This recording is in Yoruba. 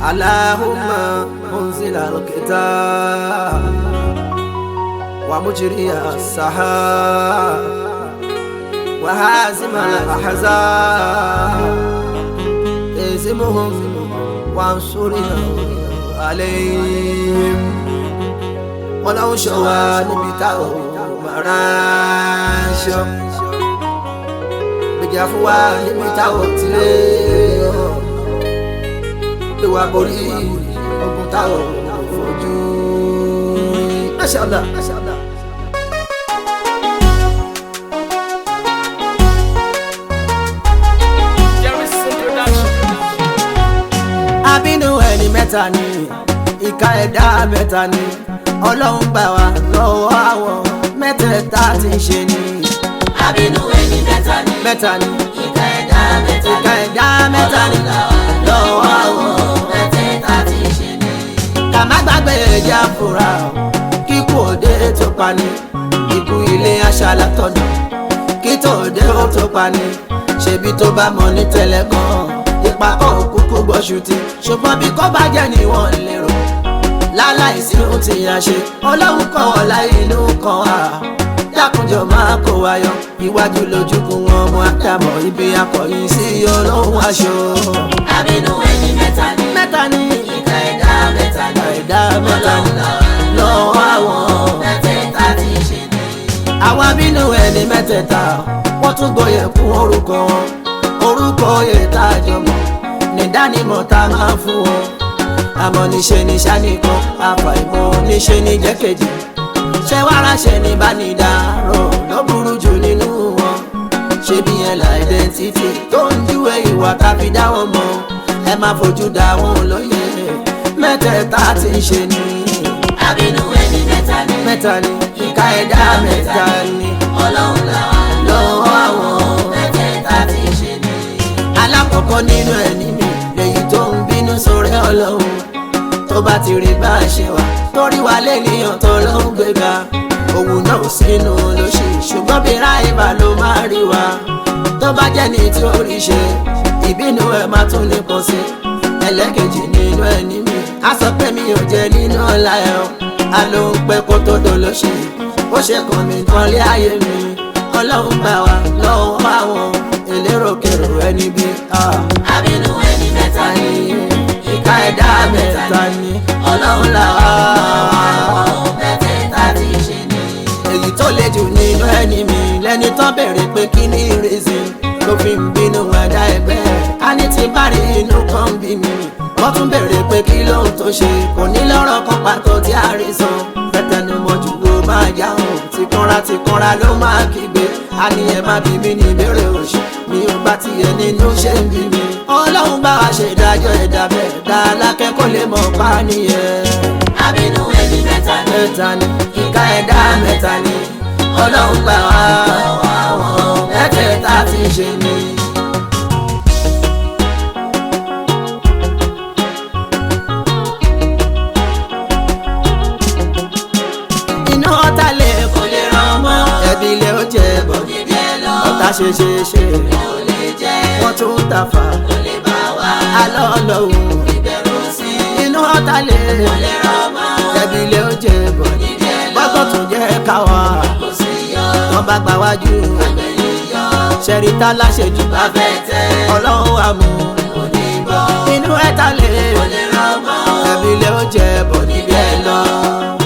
اللهم منزل الكتاب ومجري السحاب وهازم الأحزاب اهزمهم وانصرنا عليهم ولو شوى نبتغوا مراشا gbèjà fún wa níbi táwọn ti lé pé wàá borí ogun táwọn fojú. Masha Allah. Masha Allah. abínú ẹni mẹ́ta ni ìka ẹ̀dá mẹ́ta ni ọlọ́run gbà wá lọ́wọ́ àwọn mẹ́tẹ̀ẹ̀ta tí ń ṣe ni Àbínú ẹni mẹ́ta ni. mẹ́ta ni Ìka ẹ̀dá mẹ́ta ìka ni. ẹ̀dá mẹ́ta ni Ọlọ́run lọ́wọ́ àwọn mẹ́tẹ̀ẹ̀ta tí ń ṣe ni. ká má gbàgbé ẹja fura kíkú òde tó pani ikú ilé aṣálá tọ̀nà kí tó òde ó tó pani ṣebí tó bá mọ ní tẹ́lẹ̀ gan ipa kọ́ òkúkú gbọ́ṣù ti ṣùgbọ́n bí kò bá jẹ́ ni wọ́n lérò láláìsí ohun tí a ṣe ọlọ́run kọ́ wọn láyé inú kan wá dákunjọ máa kó wa yọ iwájú lójúkun wọn ọmọ àdàmọ̀ ibi akọ̀yìn sí ọlọ́run aṣọ. Àbínú ẹni mẹ́ta ni. mẹ́ta ni Ìka ẹ̀dá mẹ́ta ni. ẹ̀dá mẹ́ta ni Ọlọ́run lọ́wọ́ àwọn. mẹ́tẹ̀ẹ̀ta tí ń ṣe ni. àwọn abínú ẹni mẹ́tẹ̀ẹ̀ta wọ́n tún gbọ́yẹ̀ fún orúkọ wọn orúkọ oyè tá a jọ mọ̀ nídánimọ̀ tá a máa fún wọn àmọ́ níṣe ní sánìkan àfàìmọ̀ níṣe ní jẹ́kejì ṣé wàá ránṣẹ́ ní bánidáró ló burú jù nínú wọn ṣé bí yẹn la identity tó ń júwe ìwà tàbí dá wọn mọ̀ ẹ má fojú dá wọn lóye mẹ́tẹ̀ẹ̀ta tí ń ṣe ni Àbínú ẹni mẹ́ta ni. mẹ́ta ni ìka ẹ̀dá mẹ́ta ni Ọlọ́run làwọn lọ́wọ́ àwọn. mẹ́tẹ̀ẹ̀ta tí ń ṣe ni. alákọ̀ọ́kọ́ nínú ẹni mi lèyí tó ń bínú sórí ọlọ́run tó bá ti rí bá a ṣe wà torí wa lẹ́nìyàn tó ló ń gbéga òun náà ò sínú lóṣì ṣùgbọ́n bí ráìbà ló máa rí wa tó bá jẹ́ ní tí ó rí ṣe ìbínú ẹ̀ máa tún nípọn sí ẹlẹ́kejì nínú ẹni mi á sọ pé mi ò jẹ́ nínú ọ̀la ẹ̀ ọ́ a ló ń pẹ́ kó tó dolóṣì ó ṣe kàn mí kan lé ayé mi ọlọ́run gbà wá lọ́wọ́ àwọn elérokèrò ẹni bí. Àbínú ẹni mẹ́ta ni. ìka ẹ̀dá mẹ́ta ni ọlọ́run là wá. Àwọn mẹ́tẹ̀ẹ̀ta tí ń ṣe ni. èyí tó le jù nínú ẹni mi lẹ́ni tán bèrè pé kí ni reason ló fi ń bínú ẹ̀dá ẹgbẹ́ rẹ̀ a ní ti bá rí inú kan bí mi wọ́n tún bèrè pé kí lóhun tó ṣe kò ní lọ́rọ̀ kan pàtó tí a rí san fẹ́tẹ̀numọ́ jù ló máa yá hàn tìkanra tìkanra ló máa kígbe a ní ẹ má bí mi ní ìbéèrè òṣì mi ò bá tiẹ̀ nínú ṣe ń bí mi ọlọ́run bá wa ṣe ìdájọ́ ẹ̀dá bẹ́ẹ̀ dá alákẹ́kọ̀ọ́ lè mọ̀ pa nìyẹn Àbínú ẹni mẹ́ta ni. mẹ́ta ni ìka ẹ̀dá mẹ́ta ni ọlọ́run gbà wá àwọn mẹ́tẹ̀ẹ̀ta tí ń ṣe ni. iná ọ̀tá lè kó lè ràn mọ́ ẹbí ilé ó jẹ bọ̀ Níbi ẹ lọ. ọ̀tá ṣe ṣe ṣe Kò lè jẹ́. wọ́n tún ta fà Kò lè bá wa. alọ́ ọlọ́run Ìbẹ̀rù sí. inú ọ̀tá lè Kò lè ràn mọ́. ẹbí ilé ó jẹ bọ̀ Níbi ẹ lọ. gbọ́dọ̀ tún jẹ́ káwa Kò sí yọ. wọ́n bá gbà wájú Àgbẹ̀yìn yọ. ṣẹ̀ríta láṣẹjù bá fẹ́ Afẹ́tẹ́. ọlọ́run àmú Kò ní bọ́. inú ẹ̀ta lè Kò lè ràn mọ́. ẹbí ilé ó jẹ bọ̀ níbi ẹ lọ.